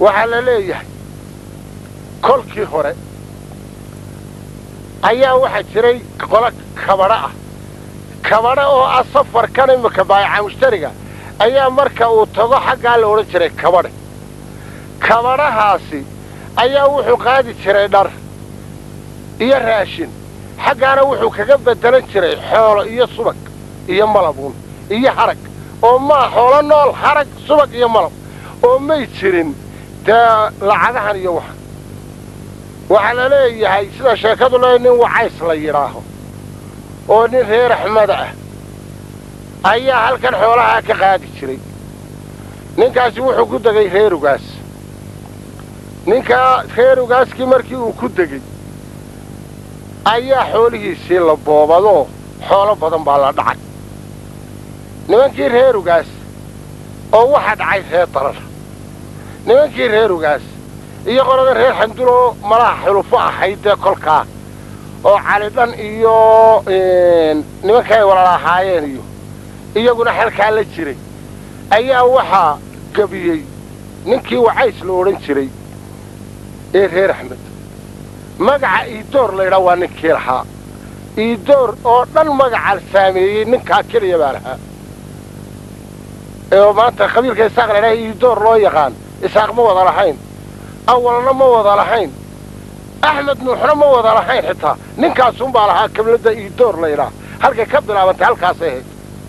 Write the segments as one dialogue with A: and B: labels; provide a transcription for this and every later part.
A: waxaa la leeyahay kolkii hore ayaa waxaa jiray qolo kabadho ah kabadho oo ah safarkan imika baayaca mushtariga ayaa marka uu tago xaggaa la odhan jiray kabadhe kabadhahaasi ayaa wuxuu qaadi jiray dhar iyo raashin xaggaana wuxuu kaga beddelan jiray xoolo iyo subag iyo malabuun iyo harag oo maa xoolo nool harag subag iyo malab oo may jirin dee lacagahan iyo waxa waxaa la leeyahay sida sheekadu le nin wacays la yidhaaho oo nin reer axmada ah ayaa halkan xoolahaa ka qaadi jiray ninkaasi wuxuu ku degay reerugaas ninkaa reerugaaskii markii uu ku degey ayaa xoolihiisii la boobadoo xoolo badan baa la dhacay nimankii reerugaas oo waxaa dhacay reer darar nimankii reerugaas iyo qolada reer xanduloo malaha xulufo ahayd dee kolkaa oo calidhan iyo nimanka ay walala ahaayeen iyo iyaguna xalkaa la jiray ayaa waxaa gebiyey ninkii wacays la odhan jiray ee reer axmed magaca iidoor laydhaa waa ninkii lahaa iidoor oo dhan magaca saameeyey ninkaa keliya baa lahaa oo maanta qabiilka isaaq laydhaha iidoor loo yaqaan isaaq ma wada lahayn awalna ma wada lahayn axmed nuuxna ma wada lahayn xitaa ninkaasunbaa lahaa kabladda iidoor laydhaa halkay ka bilaabantay halkaasay ahayd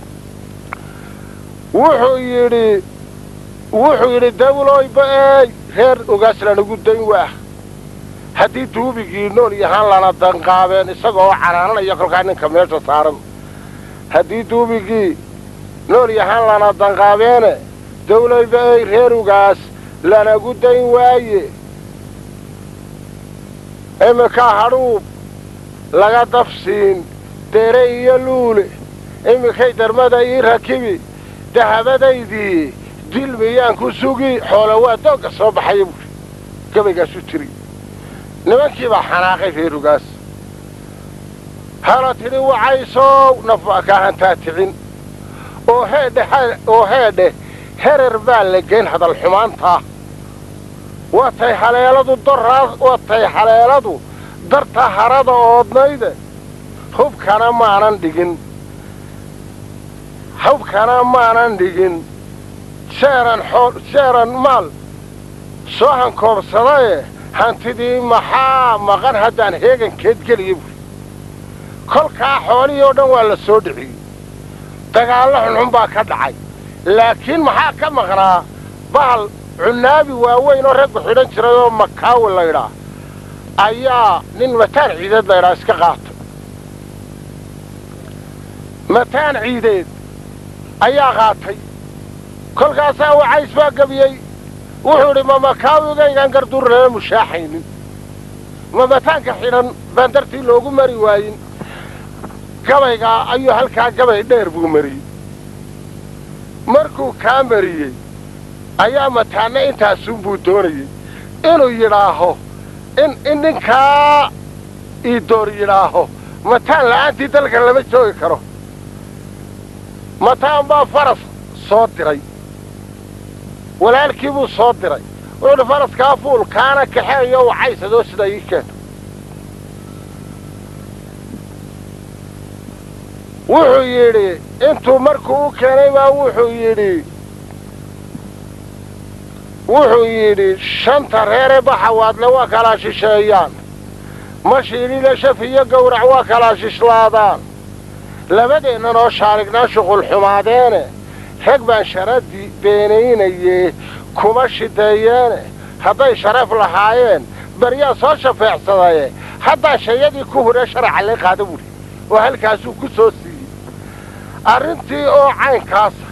A: wuxuu yidhi wuxuu yidhi dawloyba eey reer ogaas lanagu dayn waah haddii duubigii nool yahaan lana danqaabeen isagaoo canaananaya kolkaa ninka meesha saaran haddii duubigii nool yahaan lana danqaabeene dawloyba eey reer ogaas lanagu dayn waaye iminkaa hadhuub laga dafsiin deere iyo luule iminkay darmada ii rakibi dahabadaydii dil miyaan ku sugi xoolo waa doogga soo baxaya buuri gabaygaasu tiri nimankii baa xanaaqay reerugaas hala tidhi wacaysow nafbaa kaa hantaa ticin oo heedhe oo heedhe herer baa la geyn hadal xumaantaa watay haleeladu doraa watay haleeladu darta harada oodnayde hubkana maanan dhigin hubkana maanan dhigin jeeran xool jeeran maal soo hankoobsadaye hantidii maxaa maqan haddaan heegankeed geliya buuri kolkaa xoolihii oo dhan waa la soo dhiciyey dagaallo xunxun baa ka dhacay laakiin maxaa ka maqnaa bahal cunaabi waaweyn oo raggu xidhan jiray oo makaawi laydhaa ayaa nin mataan ciideed laydhaa iska qaatay mataan ciideed ayaa qaatay kolkaasaa wacays baa gebiyey wuxuu idhi ma makaawigaygaan garduurnama mushaaxaynin ma mataanka xidhan baan dartii loogu mari waayin gabaygaa ayuu halkaa gabay dheer buu mariyey markuu kaa mariyey ayaa mataanna intaasunbuu doonayey inuu yidhaaho in in ninkaa iidoor yidhaaho mataan la'aantii dalka lama joogi karo mataan baa faras soo diray walaalkii buu soo diray wuxuuhi faraskaa fuul kaana kaxeeyo wacaysadoo sida ii keento wuxuu yidhi intuu markuu u keenay baa wuxuu yidhi wuxuu yidhi shanta reere baxawaadle waa kalaa shisheeyaan mashiilile shaf iyo gawrac waa kalaa shishlaadaan labadeennan oo shaarignaa shuqul xumaadeene rag baan sharadii beenaynaye kuma shideeyeene hadday sharaf lahaayeen baryaa soo shafeecsadaye haddaa shayadii ku huree sharaca lee qaada buuri oo halkaasuu ku soo siiyey arrintii oo caynkaasa